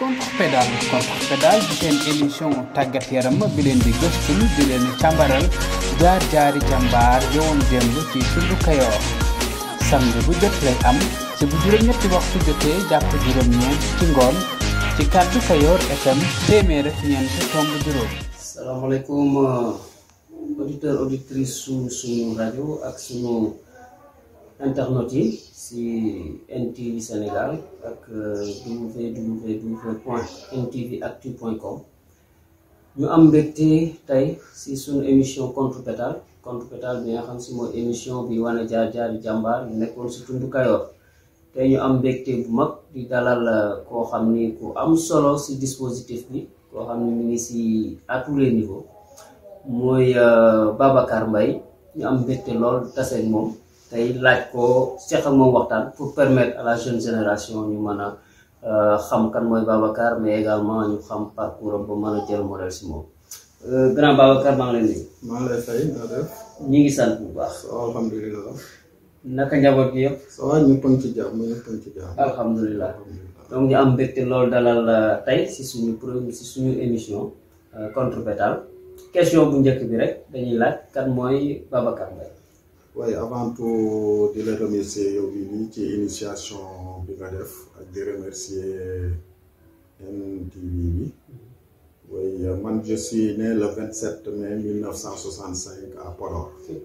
contre pédale contre pédale di seen émission tàggat yaram bi leen di gëstu di leen càmbaral jaar jaari jàmbaar yowoon démb ci tundu Kayoor samedi bu jot lay am ci bu juróom-ñetti waxtu jotee jàpp juróom-ñeent ci ngoon ci kàddu Kayoor FM téeméer ak ñeent tomb juróom. salaamaaleykum auditeur auditrice su suñu rajo ak suñu internet yi si NTV Sénégal ak www point ntvactu point com ñu am mbégte tey si suñu émission contre pétale contre pétale bi nga xam si mooy émission bi wane jaar jaari jàmbaar yu nekkoon si tundu Kayoor tey ñu am mbégte bu mag di dalal koo xam ni ku am solo si dispositif bi koo xam ni mu ngi si à tous les niveaux mooy Babacar Mbaye ñu am mbégte lool taseeg moom tey laaj ko seq ak moom waxtaan pour permettre à la jeune génération ñu mën a xam kan mooy Babacar mais également ñu xam parcours am ba mën a jël modèle si moom grand Babacar maa ngi lay nuyu. maa ngi lay fay nga def. ñi ngi sant bu baax. alhamdulilah. naka njaboot gi yëpp. ça va ñëpp a ngi ci jàmm ñëpp a ngi ci jàmm. alhamdulilah donc ñu am mbégte loolu dalal tey si suñu premier si suñu émission contre pétale question bu njëkk bi rek dañuy laaj kan mooy Babacar Mbaye. waaye avant tout di la remercier yow bi nii ci initiation bi nga def ak di remercier NTV bi oui man je suis né le 27 mai 1965 à Podor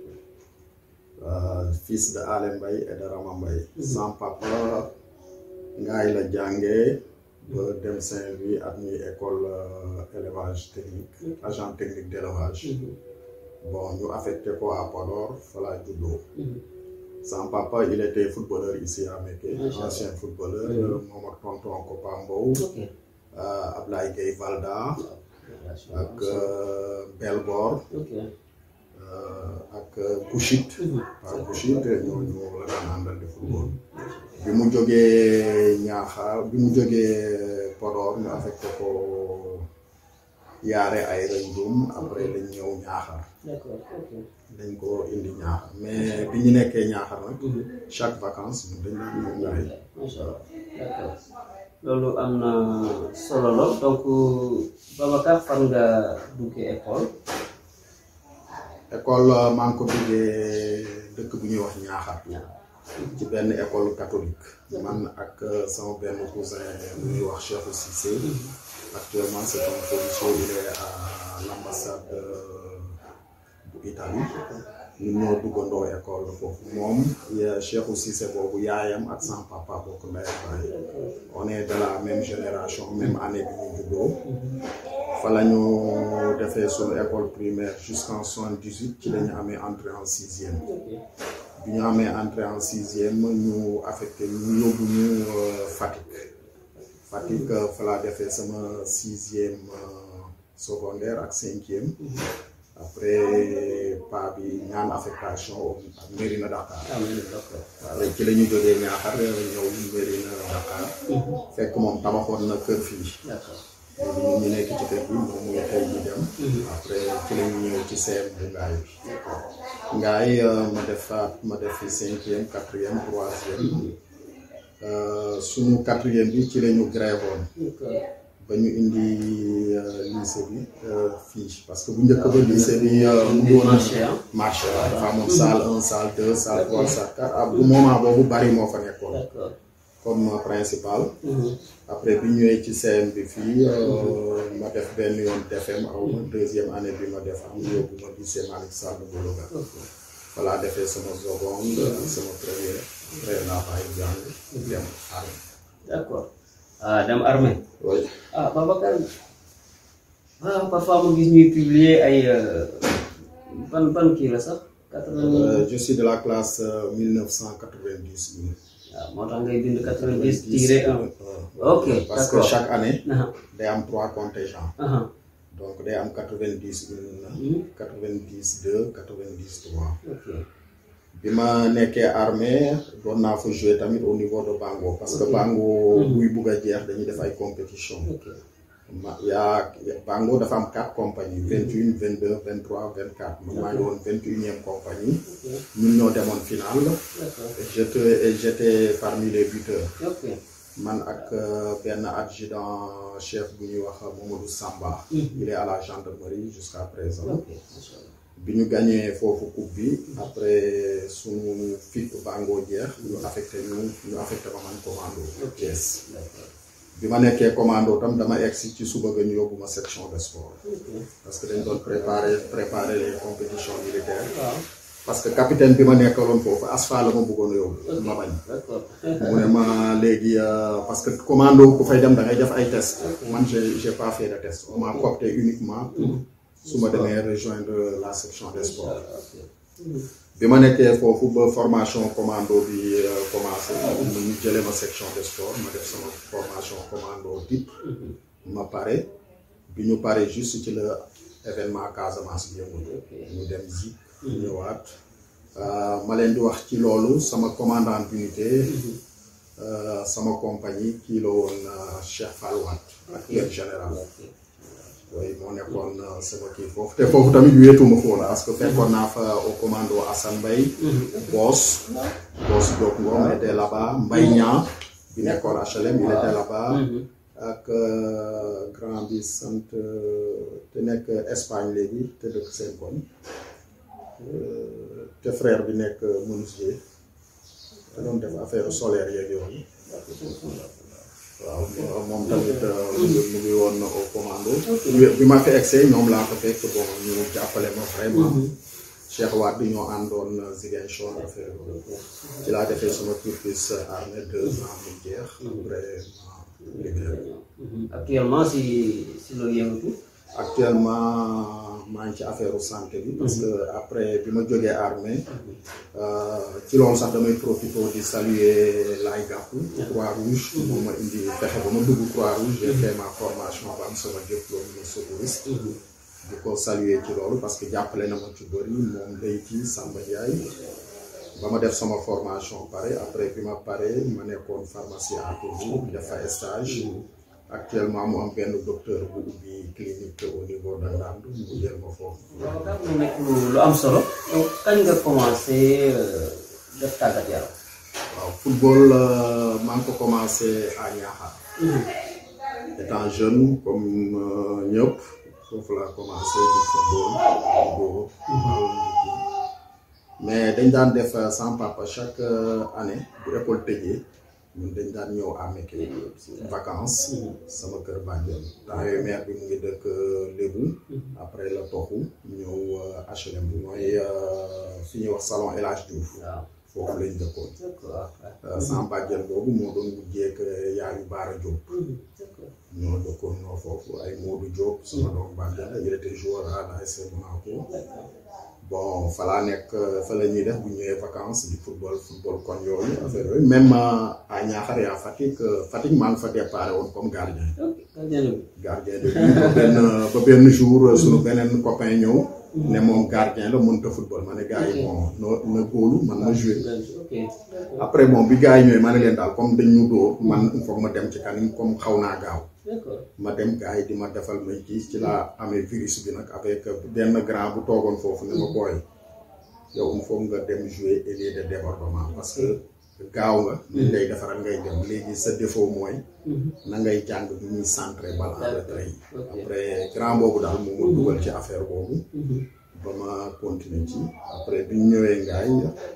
euh, fils de Ale Mbaye et de Rama Mbaye sans papa ngaay la jàngee ba dem Saint-Louis admis école élevage technique agent technique d'élevage bon ñu affecté ko à Podor fa laa juddoo son papa il était footballeur ici à Mékhé ancien footballeur moom ak tonton Kopa Mbow Ablaye Gueye Valda ak Belbor ak Bouchit waaw Bouchit ñooñu la daan àndal di football bi mu jógee Ñaaxaar bi mu jógee Podor ñu affecté ko yaare ay rëndum après dañ ñëw Ñaaxaar dañ ko indi Ñaaxaar mais bi ñu nekkee Ñaaxaar nag chaque vacance ñu dañ daan ñëw ngaay macha allah d'accord loolu am na solo lool donc Babacar fan nga duggee école école maa ngi ko duggee dëkk bu ñuy wax Ñaaxaar ci benn école catholique man ak sama benn cousin bu ñuy wax Cheikh Cissé actuellement c'est un policier il est à l'ambassade bu Italie ñun ñoo duggandoo école foofu moom Cheikh Cissé boobu yaayam ak sama papa bokk ndey ak baay on est de la même génération même année bi ñu juddoo fa la ñu defee suñu école primaire jusqu'en soixante-dix-huit ci la ñu amee entrée en sixième bi ñu amee entrée en sixième ñu affecté ñu yóbbu ñu Fatick Fatick fa laa defee sama sixième secondaire ak cinquième après pa bi ñaan affectation ak Mérina Dakar waaw ci la ñu jógee Ñaaxar ñëw Mérina Dakar fekk moom tabaxoon na kër fii léegi ñun ñu nekk ci kër bi moom muy xëy ñu dem après ci la ñu ñëw ci CM bu ngaay bi ngaay ma defaat ma def fi cinquième quatrième troisième suñu quatrième bi ci la ñu grévoon ba ñu indi lycée bi fii parce que bu njëkk ba lycée bi mu ngi woon marché waaw dafa amoon salle un salle deux salle trois salle quatre ah bu moment boobu bari moo fa nekkoon comme principal après bi ñëwee ci CM bi fii ma def benn yoon TFM aw ma deuxième année bi ma def am yóbbu ma lycée Malick Sall bu Louga voilà defee sama seconde ak sama première après laa bàyyi jàng dem armée d'accord ah dem armée oui ah Babacar ah parfois ma gis ñuy publier ay ban ban kii la sax quatre-vingt je suis de la classe 1990 bi waaw moo tax ngay bind quatre-vingt-dix tiré un ok parce que d'accord. chaque année aha day am trois contingents aha donc day am 90 une 90 deux 90 trois ok bi ma nekkee armée doon naa fa jouer tamit au niveau de Bango parce que Bango buy bugg a jeex dañuy def ay compétition ok ma yaa Bango dafa am quatre compagnies vingt une vingt deux vingt trois vingt quatre man maa ngi woon vingt unième compagnie ñun ñoo demoon finale d'accord j'étais et j'étais parmi les buteurs ok man ak euh, benn adjudant chef bu ñuy wax Mamadou Samba. il est à la gendarmerie jusqu'à présent. ok macha allah. bi ñu gagné foofu coupe bi après suñu fit bangoo jeex ñu affecté ñu ñu affecté ma man commando Thiès d'accord bi ma nekkee commando tam dama egsi ci suba ga ñu yóbbu ma section de sport ok parce que dañ doon préparer préparer les compétitions militaires waaw parce que capitaine bi ma nekkaloon foofu asfa la ma bëggoon a yóbbu ma bañ d'accord mu ne ma léegi euh, parce que commando ku fay dem da ngay def ay test man j'ai j'ai pas fait de test on m'a coopté uniquement pour su ma demee rejoindre la section des sports ok bi ma nekkee foofu ba formation commando bi euh, commencé ñu jëlee ma section de sport ma def sama formation commando type ma pare bi ñu pare juste ci la événement Casamance bi yëngu ñu dem Zik ñëwaat Euh, ma leen di wax ci loolu sama commandant d'unité euh, sama compagnie kii la woon euh, Cheikh Fall Wade actuel général oui moo nekkoon euh, sama kii foofu te foofu tamit wéetuma foofu parce que fekkoon naa fa au commando Assane Mbaye Boss Boss Diop Ngom était là-bas Mbaye Niang bi nekkoon HLM il était là-bas ak euh, grand bi sant euh, te nekk Espagne léegi te dëkk seen koñ Euh, te frère bi nekk menuisier te doon def affaire solaire yeeg yooyu waaw moom tamit euh, mu ngi mu ngi woon au commando bi bi ma fi egsee ñoom laa ko fekk bon ñu jàppale ma vraiment Cheikh Wade bi ñoo àndoon Ziguinchor affaire yooyu ci laa defee sama cursus armée deux ans mu jeex après ma libéré actuellement si si loolu yëngatu actuellement maa ngi ci affaire santé bi parce que après bi ma jógee armée ci loolu sax damay profité di saluer Laay Gàkku Croix Rouge moom ma indi fexe ba ma dugg Croix Rouge j'ai fait ma formation ba am sama diplôme de secouriste di ko saluer ci loolu parce que jàppale na ma ci bëri moom Leyti Samba Ndiaye ba ma def sama formation pare après bi ma pare ma nekkoon pharmacie à Tours def fa stage actuellement mu am benn docteur bu ubbi clinique au niveau de Ndande mu jël ma foofu. Babacar mu nekk lu lu am solo donc kañ nga commencé euh, def tàggat yaram waaw football euh, maa ngi ko commencé à Niakhar. étant jeune comme euh, ñëpp foofu laa commencé du football judo mais dañ daan def euh, sans papa chaque euh, année bu école tëjee ñun dañ daan ñëw à Mékhé vacances sama kër bàjjen temps yooyu maire bi mu ngi dëkk Lébu après la toxu ñëw euh, HLM bi mooy euh, fi ñuy wax salon El Hadj Diouf waaw foofu lañ dëkkoon d'accord Euh, sama bàjjen boobu moo doon mujjee ak yaayu Baara Diop d'accord ñoo dëkkoon ñoo foofu ay Modou Diop sama doom bàjjen il était joueur à l'AS Monaco d'accord bon fa laa nekk fa la ñuy def bu ñëwee vacances di football football kon yooyu affaire yooyu même euh, à Niakhar et à Fatick euh, Fatick maa ngi fa déparé woon comme gardien ok gardien bi gardien de but ba benn ba benn jour euh, suñu beneen copain ñëw ne moom gardien la mënut a football ma ne gars yi bon na na góolu man ma joué ok après bon bi gars yi ñëwee ma ne leen daal comme dañ ñu dóor man il faut ma dem ci kanam comme xaw naa gaaw d'accord ma dem gars yi di ma defal may kii ci laa amee virus bi nag avec benn grand bu toogoon foofu ne ma booy yow il faut nga dem jouer ailier de débordement parce que gaaw nga liñ lay defaral ngay dem léegi sa défaut mooy na ngay jàng bi ñuy centré balle en retrait yi ok après grand boobu daal moom ma dugal ci affaire boobu ba ma continuer ci après bi ñu ñëwee ngaay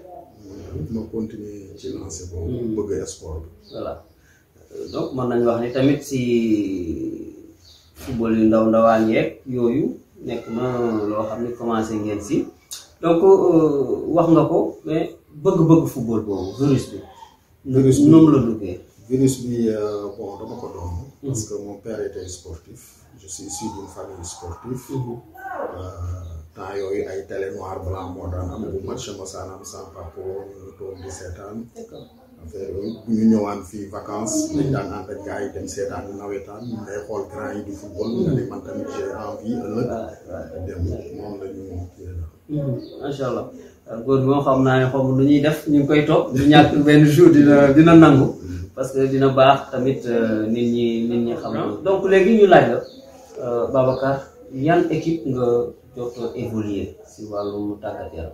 ma continuer ci lancé boobu bëgg sport bi voilà Euh, donc mën nañu wax ni tamit si football yu ndaw ndawaan yeeg yooyu nekk na loo xam ne commencé ngeen si donc euh, wax nga ko mais bëgg-bëgg football boobu virus bi. Virus bi. noonu la duggee. virus bi euh, bon dama ko doon parce que mon père était sportif je suis issu d'une famille sportive Euh, temps yooyu ay télé noir blanc moo daan am bu match mosaan am sans papa ñu toog di seetaan d'accord affaire yooyu bu ñu ñëwaan fii vacances dañ daan ànd ak gars yi dem seetaan nawetaan ngay xool grand yi di football nga ne man tamit j'ai envie ëllëg waaw waaw. dem noonu la ñu kii la macha allah góor gi moom xam naa ne xaw ma lu ñuy def ñu ngi koy topp du ñàkk benn jour dina dina nangu parce que dina baax tamit euh, nit ñi nit ñi xam donc léegi ñu laaj la euh, Babacar yan équipe nga jot a évoluer si wàllum tàggat yaram.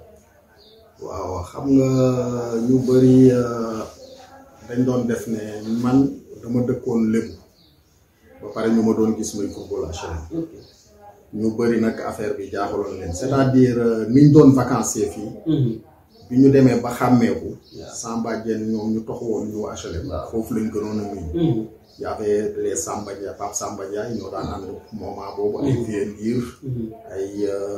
waaw xam nga ñu bëri euh, dañ doon def ne man dama dëkkoon lébu ba pare ñu ma doon gis muy football HLM ok ñu bëri nag affaire bi jaaxaloon leen c'est-à-dire niñ doon vacancier fii bi ñu demee ba xàmmeeku Samba Dieng ñoom ñu tox woon ñu HLM Waaw. foofu lañ gënoon a miin y avait les Samba Ndiaye Pape Samba Ndiaye ñoo daan ànd moment boobu ay vieux liir ay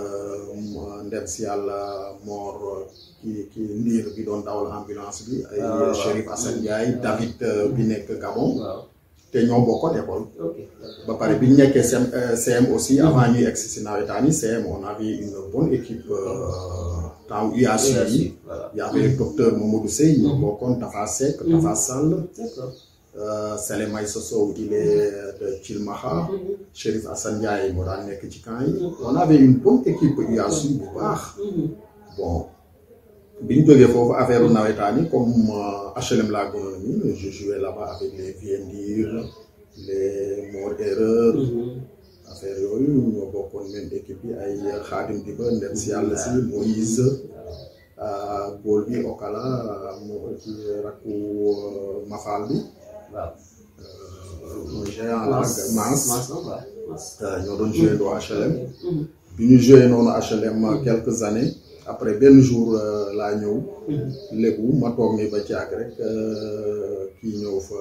ndem si yàlla Mor ki ki liir bi doon dawal ambulance bi ay Ah, waaw. Chérif Assane Ndiaye David euh, bi nekk Gabon waaw te ñoo bokkoon école ok d'accord ba pare bi ñu nekkee CM euh, CM aussi avant ñuy egsi si nawetaan yi CM on avait une bonne équipe euh, temps UASU yi voilà y avait le docteur Mamadou Sey ñoo bokkoon Tafa Seck Tafa Sall d'accord euh, Sele Maïssa Sow il est de Thilmakha Chérif Assane Ndiaye moo daan nekk ci camp yi on avait une bonne équipe UASU bu baax bon bi ñu jógee foofu affaire u nawetaan yi comme euh, HLM laa gënoon a miin je jouais là-bas avec les Viendir les Mor Erreur affaire yooyu ñoo bokkoon même équipe bi ay Khadim Diba ndem si yàlla si Moïse euh, góol bi Okala moo ci rakku euh, Mafal bi waaw mooy géant la ak Mans Mans non waaw Mans euh, ñoo doon joué doo HLM bi ñu joué noonu HLM quelques années après benn jour euh, laa ñëw lébu ma toog ni ba caag rek euh, kii ñëw fa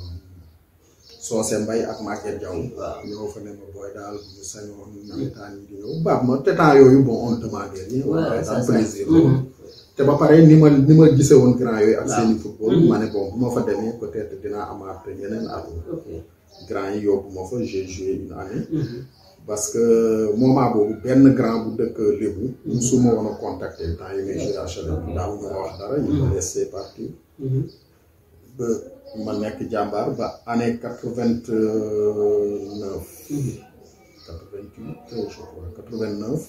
Soose Mbay ak Maguette Diaw waaw ñëw fa ne ma booy daal bu ñu sañoon nawetaan yi di ñëw baax ma te temps yooyu bon on demandait rien on Ouais, avait ça, dans ça. plaisir Mhm. te ba pare ni ma ni ma gisee woon grand yooyu ak Waaw. seeni football Mhm. ma ne bon bu ma fa demee peut-être dinaa amaat yeneen at ok grand yi yóbbu ma fa j'ai joué une année Mhm. parce que moment boobu benn grand bu dëkk Lébu musuma woon a contacter temps yi may joué HLM daaw ñu ma wax dara il me laissé partir Mhm. ba ma nekk jàmbaar ba année quatre-vingt-neuf quatre-vingt-huit je crois quatre-vingt-neuf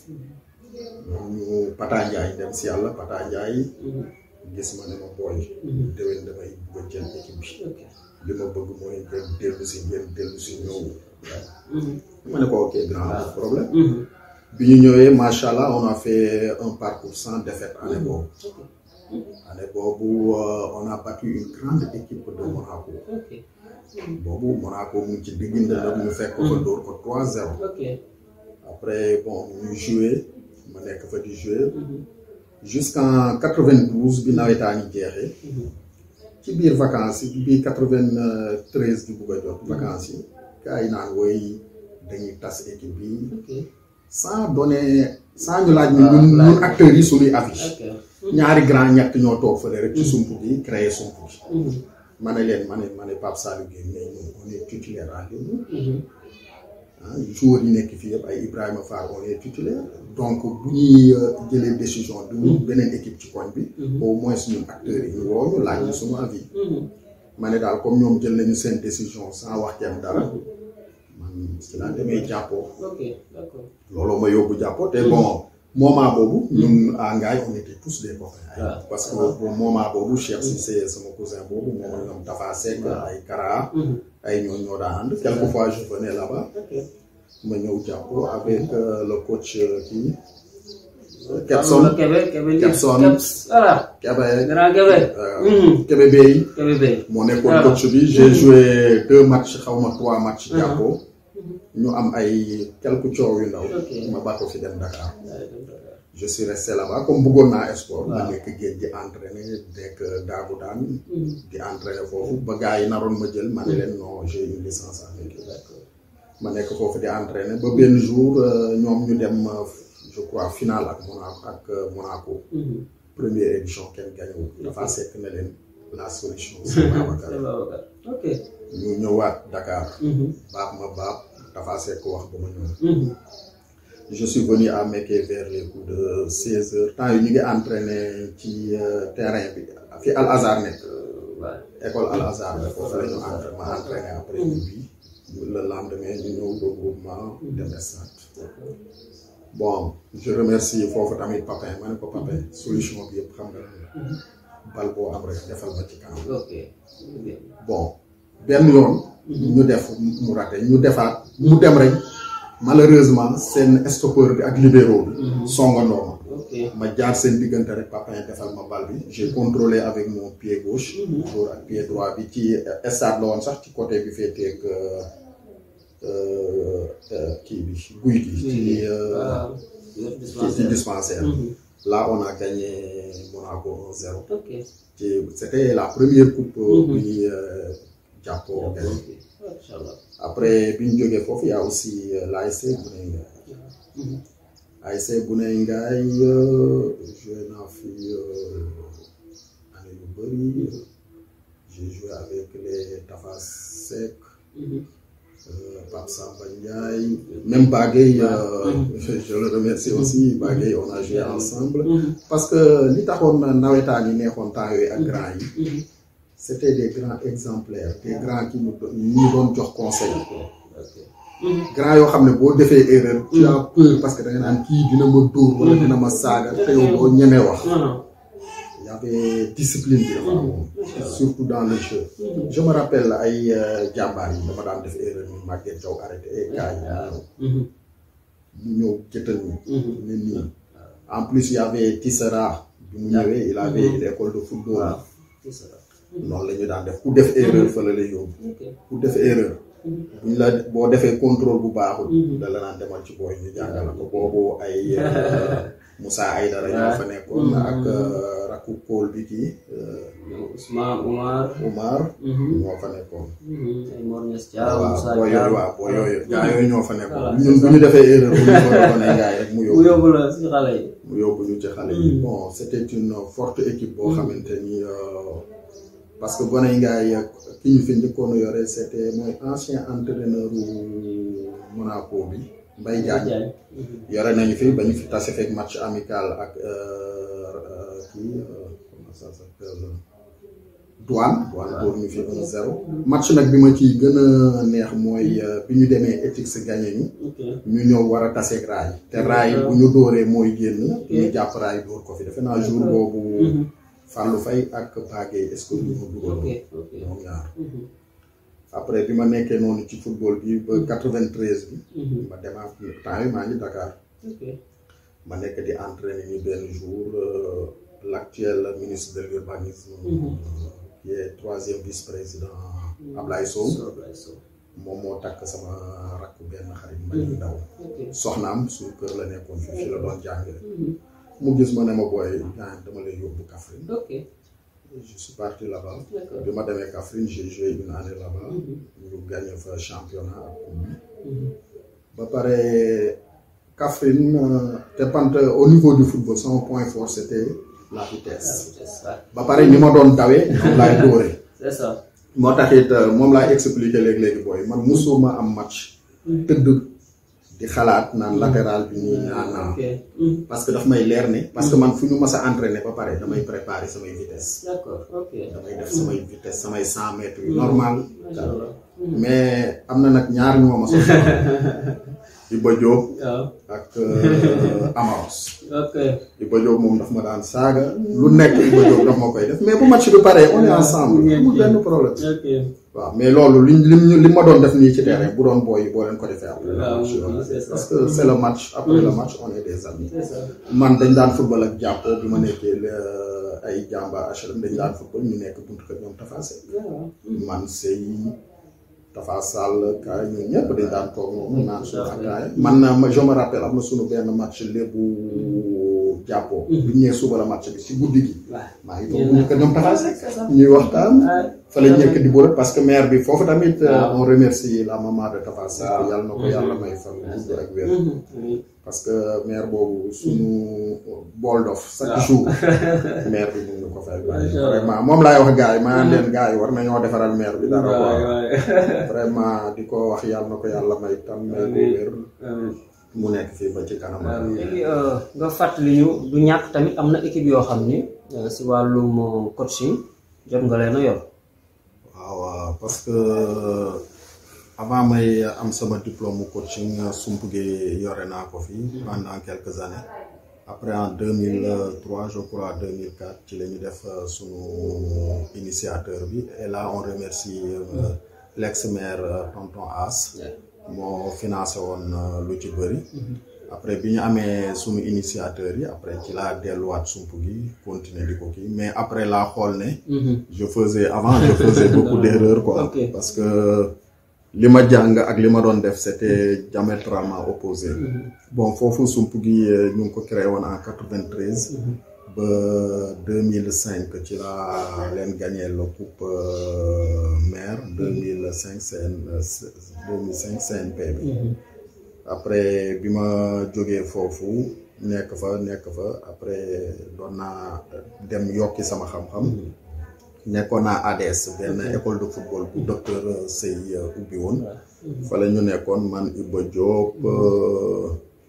ñu Pata Ndiaye dem si yàlla Pata Ndiaye Mhm. gis ma ne ma booy Mhm. déwén damay bëgg a jël équipe bi ok li ma bëgg mooy ngeen dellu si ngeen dellu si ñëw Mhm. ma ne ko ok grand pas de problème Mhm. bi ñu ñëwee macha allah on a fait un parcours sans défaite année boobu ok année boobu euh, on a battu une grande équipe de Monaco ok boobu Monaco mu ngi ci diggante nag ñu fekk ko fa dóor ko 3-0 ok après bon ñu joué ma nekk fa di jouer Mhm. jusqu'en 92 bi nawetaan yi jeexee Mhm. ci biir vacances yi bi 93 di bugg a jot vacances yi gars yi naan woy dañuy tas équipe bi ok sans donner sans ñu laaj ñu Ah, ñun laaj. ñun acteurs yi suñuy affiche ok ñaari grand ñett ñoo toog fële rek ci sump bi créer sump bi Mhm. ma ne leen ma ne ma ne Pape Saliou Guèye mais ñun on est titulaire à Lébu Mhm. ah joueurs yi nekk fii yëpp ay Ibrahima Fall on est titulaire donc bu ñuy euh, jëlee décision du ñu beneen équipe ci koñ bi au moins ñun acteurs yi ñu woo ñu laaj ñu suñu avis Mhm. ma ne daal comme ñoom jël nañu seen décision sans wax kenn dara man si laa demee jàppoo ok d'accord looloo ma yóbbu jàppoo te bon moment boobu ñun à Ngaye on était tous des copains ay Ah. parce que bon moment boobu Cheikh Cissé sama cousin boobu moom ñoom Tafa Seck ay Kara Mhm. ay ñoo ñoo daan ànd quelquefois je venais là-bas ok ma ñëw jàppoo avec euh, le coach euh, kii Pablo Kepson Kebe Kebe Kepson. Keps voilà Kébé grand Kebe euh, Mhm. Kébé Bey Kebe Bey moo nekkoon Ah. coach bi j'ai joué deux matchs xaw ma trois matchs jàppoo ñu am ay quelques coow yu ndaw Ok. ma bàkko fi dem Dakar Ouais, donc, d'accord. je suis resté là-bas comme bëggoon naa sport ma Waaw. nekk géej di entraîner nekk daagu daan Mhm. di entraîner foofu ba gars yi naroon ma jël ma ne leen non j'ai une licence en équipe d'accord ma nekk foofu di entraîner ba benn jour euh, ñoom ñu dem euh, je crois finale ak Monaco ak euh, Monaco Mhm. première édition kenn gañewul dafa sekk ne leen la solution c'est Babacar C'est Babacar. ok ñu ñëwaat Dakar Mhm. baab ma baab dafa sekk wax ba ma ñëw Mhm. je suis venu à Mékhé vers les coups de 16 heures temps yi ñu ngi entraîner ci euh, terrain bi fi Al Azhar nekk Euh, ouais. école Al Azhar la foofu la ñu entraîné ma entraîné après bi le lendemain ñu ñëw regroupement dem stade D'accord. bon je remercie foofu tamit Papin ma ne ko Papin solution bi yëpp xam nga lan la bal boo am rek defal ma ci kanam ok bien bon benn yoon ñu def mu raté ñu defaat mu dem rek malheureusement seen stoppeur bi ak libéro bi songandoo ma ok ma jaar seen diggante rek Papin defal ma bal bi j'ai contrôlé avec mon pied gauche toujours ak pied droit bi ci stade la woon sax ci côté bi féeteeg kii bi guy gi ci ci ci dispensaire là on a gagné Monaco 1-0 ok ci c'était la première coupe bu ñuy jàppoo gagné macha allah après bi ñu jógee foofu y a aussi l'ASC Guney Ngaay ASC Guney Ngaay joué naa fi année yu bëri j'ai joué avec les Tafa Seck Pape Samba Ndiaye même Bagay je le remercie aussi Bagay on a joué ensemble parce que li taxoon nawetaan yi neexoon temps yooyu ak grand yi c'était des grands exemplaires des grands qui nous ñu doon jox conseil grand yoo xam ne boo defee erreur tu as peur parce que da nga naan kii dina ma dóor wala dina ma saaga te yow doo ñemee wax y avait discipline bi dafa amoon surtout dans le jeu je me rappelle ay jàmbaar yi dama daan def erreur ñu Maguette Diaw arrêté ay gars yi mu ñëw jëtal ñu ne nii en plus y avait Tissera bi mu ñëwee il avait l'école de football noonu la ñu daan def ku def erreur fa la lay yóbbu ku def erreur buñ la boo defee contrôle bu baaxul da la naan demal ci booy ñu jàngal ko boobu ay Moussa Aydara ñoo fa nekkoon ak rakku Kool bi kii Ousmane Oumar Oumar ñoo fa nekkoon ay Mor Niass Thiam Moussa waaw boo Thiam yooyu waaw boo yooyu gaa yooyu ñoo fa nekkoon ñun bu ñu defee erreur bu ñu ko defoon ay gars yi rek mu mu yóbbu yóbbu la si xale yi mu yóbbu ñu ci xale yi bon c'était une forte équipe boo xamante ni parce que Goney Ngaay ki ñu fi njëkkoon a yore c'était mooy ancien entraîneur u Monaco bi Mbaye Diagne yore nañu fi ba ñu fi tase fekk match amical ak kii comment ça s'appelle douane douane dóor ñu fi 1-0 match nag bi ma ciy gën a neex mooy bi ñu demee Etix gagné ñu ñu ñëw war a taseeg raay te raay bu ñu dóoree mooy génn ñu jàpp raay dóor ko fi defe naa jour boobu Fallou Faye ak Bagay est-ce que ñu ma dugal ñoom ñaar après bi ma nekkee noonu ci football bi ba 93 bi ma demaat temps yi maa ngi Dakar ma nekk di entraîner ñu benn jour l'actuel ministre de l'urbanisme qui est troisième vice-président Ablaye Sow moom moo takk sama rakk benn xarit mbay ndaw soxnaam suñu kër la nekkoon fii fi la doon jàngale mu gis ma ne ma booy ñaan dama lay yóbbu Kaffrine je suis parti là-bas bi ma demee Kaffrine j'ai joué une année là-bas ñu gagné fa championnat ak coupe bi ba pare Kaffrine te pant au niveau du football sama point fort c'était la vitesse ba pare ni ma doon dawee noonu laay dóoree c'est ça moo tax it moom laay expliquer léegi-léegi booy man musuma am match tëdd di xalaat naan latéral bi nii naan naan parce que daf may leer ne parce que man fu ñu mas a entraîner ba pare damay préparer samay vitesse d'accord ok damay def samay vitesse samay cent mètres yu normal mais am na nag ñaar ñu ma mas a Iba Diop waaw ak Amaros ok Iba Diop moom daf ma daan saaga lu nekk Iba Diop daf ma koy def mais bu match bi paree on est ensemble amul benn problème ok waaw mais loolu liñ lim ñu li ma doon def nii ci terrain bu doon booy boo leen ko defee après le waaw match oui, c'est ça. parce que c'est le match après le match on est des amis c'est ça man dañ daan football ak jàppoo bi ma nekkee le- ay jàmba HLM dañ daan football ñu nekk buntu kër ñoom Tafa Seck waaw man sëy Tafa Sall kaay ñun ñëpp dañ daan toog noonu naan suñu ataaya man na ma je me rappelle am na suñu benn match lébu jàppoo bi ñu ñëwee suba la match bi si guddi gi waaw maa ngi toog buntu kër ñoom Tafa Seck c'est ça ñuy waxtaan ah fa la ñekk di bëre parce que maire bi foofu tamit euh, waaw. on remercie la maman de Tafa Seck waaw. yàlla na ko yàlla may fan gudd ak wér oui parce que maire boobu suñu bool dof chaque waaw. jour maire bi mun na ko fay bàyyi Macha Allah. vraiment moom laay wax gars yi maa leen gars yi war nañoo defaral maire bi dara waay quoi waay vraiment di ko wax yàlla na ko yàlla may tam may ko Amiin. wér amiin mu nekk fii ba ci kanam léegi nga fàttali ñu du ñàkk tamit am na équipe yoo xam ni euh, si wàllum euh, coaching jot nga leen a yor waaw waaw parce que avant may am sama diplôme coaching sump gi yore naa ko fii pendant quelques années après en 2003 je crois 2004 ci la ñu def euh, sunu initiateur bi et là on remercie euh, l'ex-maire euh, tonton As moo financé woon euh, lu ci bëri après bi ñu amee suñu initiateur yi après ci laa delluwaat sump gi continuer di ko kii mais après laa xool ne je faisais avant je faisais beaucoup d'erreurs quoi Ok. parce que li ma jàng ak li ma doon def c'était diamétralement opposé bon foofu sump gi euh, ñu ngi ko créé woon en 93 ba 2005 ci laa leen gagné la coupe euh, maire 2005 CN euh, 2005 CNP bi après bi ma jógee foofu nekk fa nekk fa après doon naa dem yokki sama xam-xam nekkoon naa ADS benn école de football bu docteur Sey ubbi woon fa la ñu nekkoon man Iba Diop euh,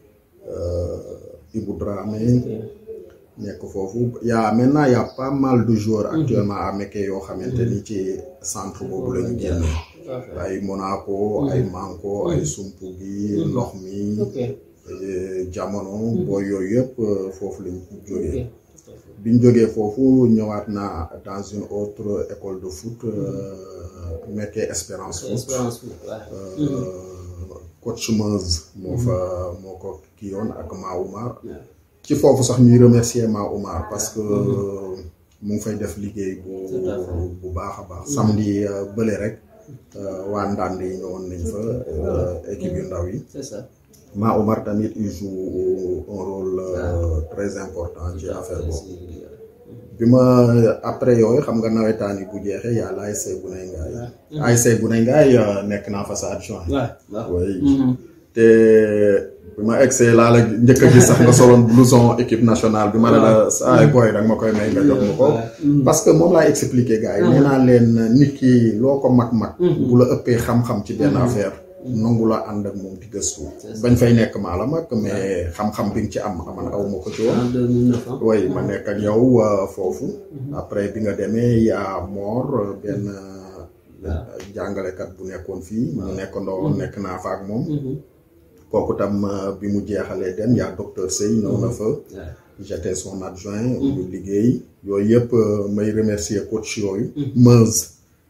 euh, Ibou Dramé nekk foofu y a maintenant y a pas mal de joueurs actuellement à Mékhé yoo xamante ni ci centre boobu la ñu génne ay Monaco ay Manko ay Sumpugi ndox mi ok eh, jamono booy yooyu yëpp euh, foofu lañ jógee ok biñ jógee foofu ñëwaat naa dans une autre école de foot euh, Mékhé Espérance foot expérience bi waaw coach Meuse moo fa moo ko kii yoon ak Ma Oumar waaw ci foofu sax ñuy remercier Ma Oumar parce que mu ngi fay def liggéey bu Tout à fait. bu baax a baax samedi euh, bële rek euh, waa ndànd yi ñëwoon nañ fa euh, équipe yu ndaw yi c'est ça Ma Oumar tamit il joue un rôle euh, très important ci affaire boobu bi ma après yooyu xam nga nawetaan yi bu jeexee y'a l'ASC Guney Ngaay ASC Guney Ngaay euh, nekk naa fa sa adjoint waaw waaw oui te bi ma egsee laa la njëkk a gis sax nga soloon blouson équipe nationale bi ma ne la saa booy danga ma koy may nga jox ma ko parce que moom laay expliquer gars yi nee naa leen nit ki loo ko mag-mag bu la ëppee xam-xam ci benn affaire nangu la ànd ak moom di gëstu bañ fay nekk maa la mag mais xam-xam bi nga ci am aman aw ma ko ci woon en 2009 ah oui ma nekk ak yow euh, foofu après bi nga demee yaa Mor euh, benn euh, jàngalekat bu nekkoon fii ñu nekk ndoo nekk naa fa ak moom kooku tam euh, bi mu jeexalee dem yaa docteur Sey ñëw na fa waaw j'étais son adjoint ñu liggéey yooyu yëpp euh, may remercier coach yooyu Meuse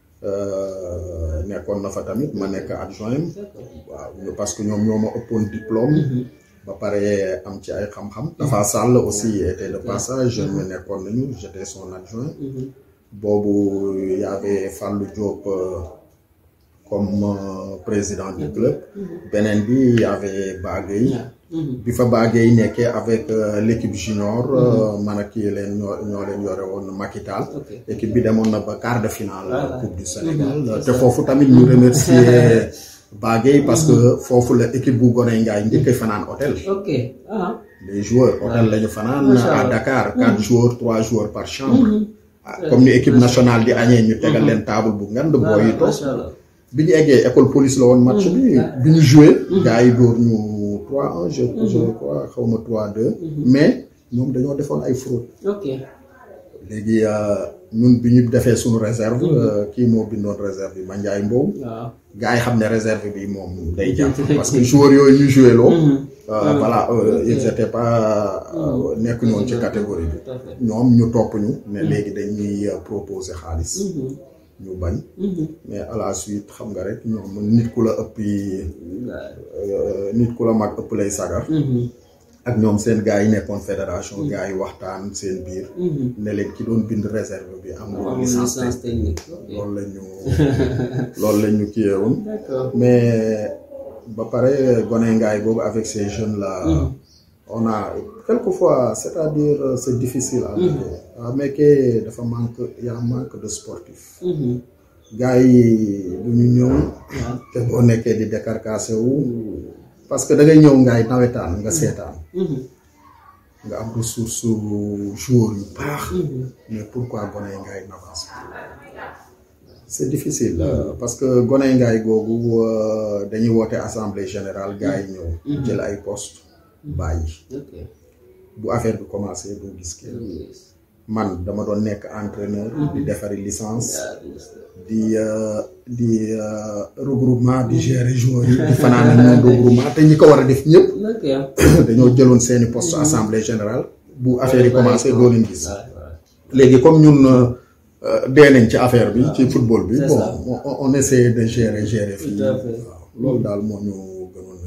euh, nekkoon na fa tamit ma nekk adjoint waaw parce que ñoom ñoo ma ëppoon diplôme ba pare am ci ay xam-xam dafa sàll aussi était de passage ñu nekkoon nañu j'étais son adjoint boobu y avait Fallou Diop euh, comme euh, président du club beneen bi y avait Bagay bi fa Bagay nekkee avec euh, l'équipe junior euh, man ak kii leen ñoo ñoo leen yore woon Makital ok équipe bi demoon na ba quart de finale Voilà. coupe du Sénégal te foofu tamit ñu remercier Bagay parce que foofu la équipe bu Goney Ngaay njëkk a fanaan hôtel ok ah les joueurs hôtel la ñu fanaan Macha à Allah. Dakar quatre joueurs trois joueurs par chambre ah, comme ni équipe nationale di añee ñu tegal leen table bu ngand booy yi toog macha allah bi ñu eggee école police la woon match bi bi ñu joué gars yi dóor ñu 3-1 je je crois xaw ma 3-2 mais ñoom dañoo defoon ay fraude ok léegi euh, ñun bi ñu defee suñu réserve euh, kii moo bindoon réserve bi Mandiaye Mbow waaw gars yi xam ne réserve bi moom day jàpp parce que joueurs yooyu ñu joué loo euh, voilà euh, ils étaient pas euh, nekkuñu woon ci catégorie bi tout à fait ñoom ñu topp ñu ne léegi dañuy euh, proposer xaalis ñu bañ mais à la suite xam nga rek ñoom nit ku la ëpp euh, nit ku la mag ëpp lay sagar ak ñoom seen gars yi nekkoon fédération gars yi waxtaan seen biir ne leen ki doon bind réserve bi amul amul licence licence technique loolu la ñu loolu la ñu kiyewoon d'accord mais ba pare gone ngaay boobu avec ces jeunes là on a quelquefois c'est-à-dire euh, c'est difficile à Mékhé à Mékhé dafa manque y a manque de sportifs gars yi du ñu ñëw te boo nekkee di décarcassé wu parce que da ngay ñëw ngaay nawetaan nga seetaan nga am ressource joueur yu baax mais pourquoi gone ngaay n'avance pas c'est difficile euh, parce que gone ngaay googu euh, dañuy woote assemblée générale gars yi ñëw jël ay poste bàyyi ok bu affaire bi commencé doo gis kenn man dama doon nekk entraîneur di defari licence di euh, di euh, regroupement di gérer joueurs yi di fanaan ak ñoom regroupement te ñi ko war a def ñëpp ok dañoo jëloon seeni poste assemblée générale bu affaire yi commencé doo leen gis waaw waaw léegi comme ñun euh, dee nañ ci affaire bi ci football bi C'est bon ça. on, on essaie de gérer gérer fii Tout à fait. waaw loolu daal moo ñu gënoon na kii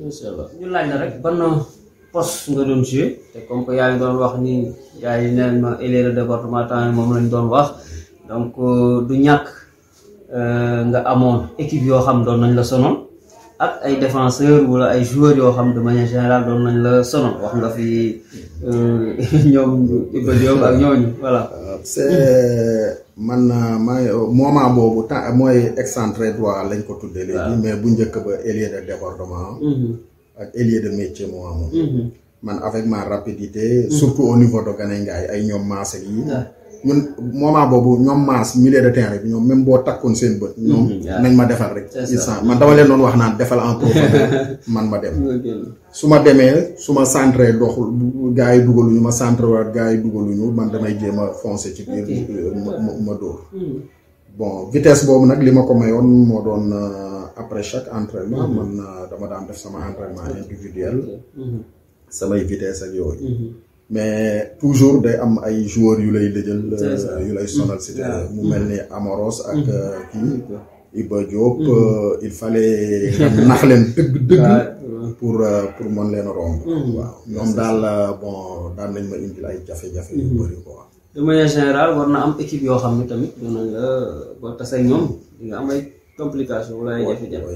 incha allah ñu laaj la rek ban poste nga doon joué te comme que yaa ngi doon wax ni yaa ngi neen ma ailier de département temps moom lañ doon wax donc du ñàkk nga amoon équipe yoo xam doon nañ la sonal ak ay défenseur wala ay joueurs yoo xam de manière générale doon nañ la sonal wax nga fi ñoom Iba Diop ak ñooñu voilà. c'est man maa moment boobu temps mooy excentré droit lañ ko tuddee léegi mais bu njëkk ba ailier de débordement ak ailier de métier moo amoon man avec ma rapidité surtout au niveau de Gané Ngaye ay ñoom maas ak yi ñun moment boobu ñoom maas milieu de terrain bi ñoom même boo takkoon seen bët ñoom nañ ma defal rek instant man dama leen doon wax naan defal en profondeur man ma dem su ma demee su ma centré doxul gars yi dugaluñu ma centré waat gars yi dugaluñu man damay jéem a foncé ci biir ma dóor bon vitesse boobu nag li ma ko mayoon moo doon après chaque entraînement man dama daan def sama entraînement individuel samay vitesse ak yooyu mais toujours day am ay joueurs yu lay dëjël yu lay sonal si mu mel ni Amoros ak kii Iba Diop il fallait nga nax leen dëgg dëgg pour pour mën leen romb waaw ñoom daal bon daan nañ ma indil ay jafe-jafe yu bëri quoi de manière générale war na am équipe yoo xam ne tamit doon nañ la boo tase ak ñoom di nga am ay complication wala ay jafe-jafe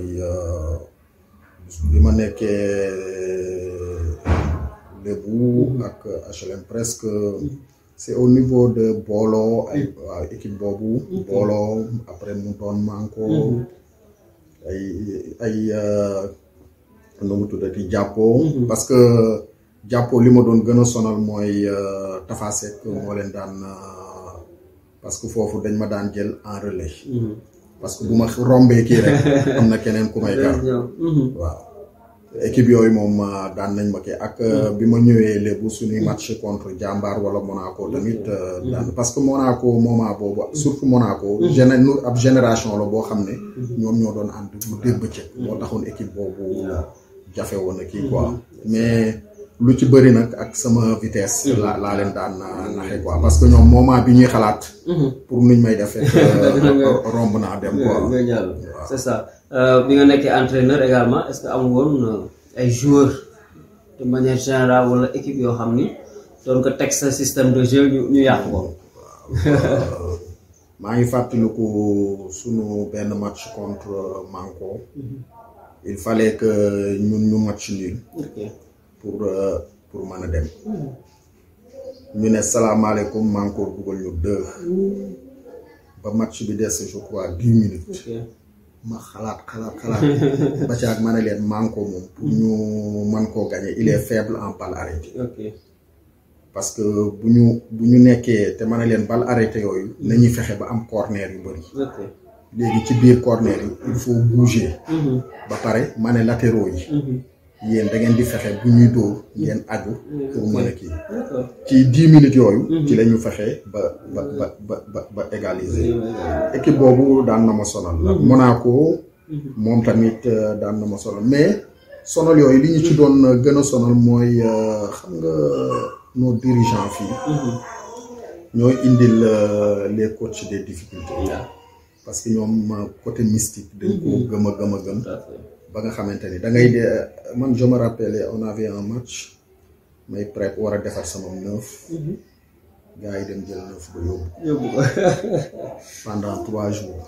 bi ma nekkee Lebu ak HLM presque c'est au niveau de Bolo ay waaw équipe boobu Bolo après mu doon Manko ay ay nu mu tuddati jàppoo parce que jàppoo li ma doon gën a sonal mooy Tafa Seck moo leen daan parce que foofu dañ ma daan jël en relais parce que bu ma rombee kii rek am na keneen ku may gar waaw équipe yooyu moom daan nañ ma kii ak bi ma ñëwee léegi suñuy match contre Jambar wala Monaco tamit daan parce que Monaco moment boobu surtout Monaco géné ab génération la boo xam ne ñoom ñoo doon ànd bu dégg bëccëg moo taxoon équipe boobu jafe woon na kii quoi mais lu ci bëri nag ak sama vitesse laa laa leen daan naxe quoi parce que ñoom moment bi ñuy xalaat pour nuñ may def romb naa dem quoi c'est ça bi nga nekkee entraîneur également est-ce que am woon ay joueurs de manière générale wala équipe yoo xam ni doon ko teg sa système de jeu ñu ñu yàq ko maa ngi fàttaliku sunu benn match contre Manko il fallait que ñun ñu match nul pour pour mën a dem ñu ne salaamaaleykum Manko dugal ñu deux ba match bi des je crois dix minutes ma xalaat xalaat xalaat ba caag ma ne leen Manko moom pour ñu mën koo gagner il est faible en balle arrêtée parce que bu ñu bu ñu nekkee te ma ne leen balle arrêtée yooyu nañuy fexe ba am corner yu bëri léegi ci biir corner yi il faut bouger ba pare ma ne latéraux yi yéen da ngeen di fexe bu ñuy dóor ngeen aju pour mën a kii ci dix minutes yooyu ci la ñu fexe ba ba ba ba ba ba égaliser équipe boobu daan na ma sonal la Monaco moom tamit daan na ma sonal mais sonal yooyu li ñu ci doon gën a sonal mooy xam nga nos dirigeants fii ñooy indil les coachs des difficultés parce que ñoom côté mystique dañ ko gëm a gëm a gëm ba nga xamante ni da ngay de man je me rappelle on avait un match may prêt war a defar sama neuf gars yi dem jël neuf ba yóbbu yóbbu ko pendant trois jours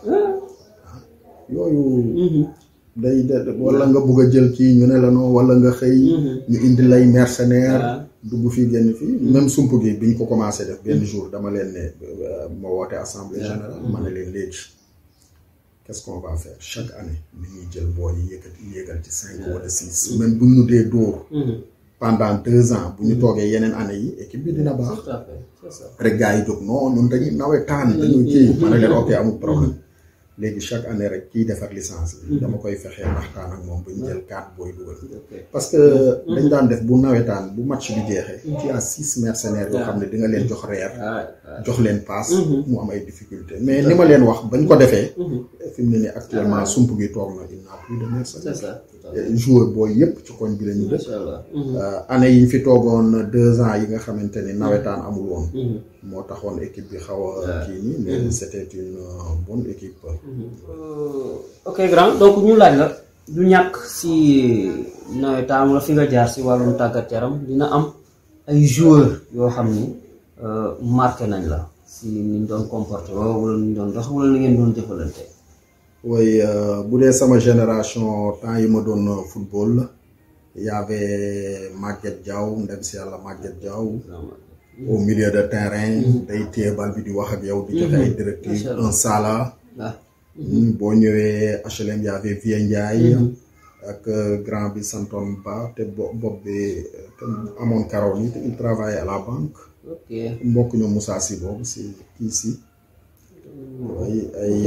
yooyu day de wala nga bugg a jël kii ñu ne la non wala nga xëy ñu indi lay mercenaire dugg fii génn fii même sump gi biñ ko commencé def benn jour dama leen ne ma woote assemblée générale ma ne leen léegi qu'est-ce qu'on va faire chaque année ni ñuy jël boo yi yëkkati yéegal ci cinq wala six même bu ñu dee dóor pendant deux ans bu ñu toogee yeneen année yi équipe bi dina baax rek gars yi jóg non ñun dañuy nawetaan dañuy kii ma ne leen ok amul problème léegi chaque année rek kiy defar licence bi dama koy fexee waxtaan ak moom bu ñu jël quatre booy dugal parce que dañ daan def bu nawetaan bu match bi jeexee ci à six mercenaires yoo xam ne di nga leen jox reer jox leen paas mu am ay difficulté mais ni ma leen wax bañ ko defee fi mu ne nii actuellement sump gi toog na il n'a plus de mercenaires joueur booy yëpp ci koñ bi la ñu dëkk année yi ñu fi toogoon deux ans yi nga xamante ni nawetaan amul woon moo taxoon équipe bi xaw a kii nii mais c'était une bonne équipe ok grand donc ñu laaj la du ñàkk si nawetaan la fi nga jaar si wàllum tàggat yaram dina am ay joueurs yoo xam ni marqué nañ la si ni ñu doon comporté wala ni ñu doon dox wala ni ngeen doon jëfalante. oui bu dee sama génération temps yi ma doon football y avait Maguette Diaw ndem si yàlla Maguette Diaw au milieu de terrain day téye bal bi di wax ak yow di joxe ay directives un sala boo ñëwee HLM y avait Vieux Ndiaye ak grand bi santoon Ba te bopp bi amoon karaw ni te il travaillait à la banque mbokk ñoom Moussa si boobu si kii si ay ay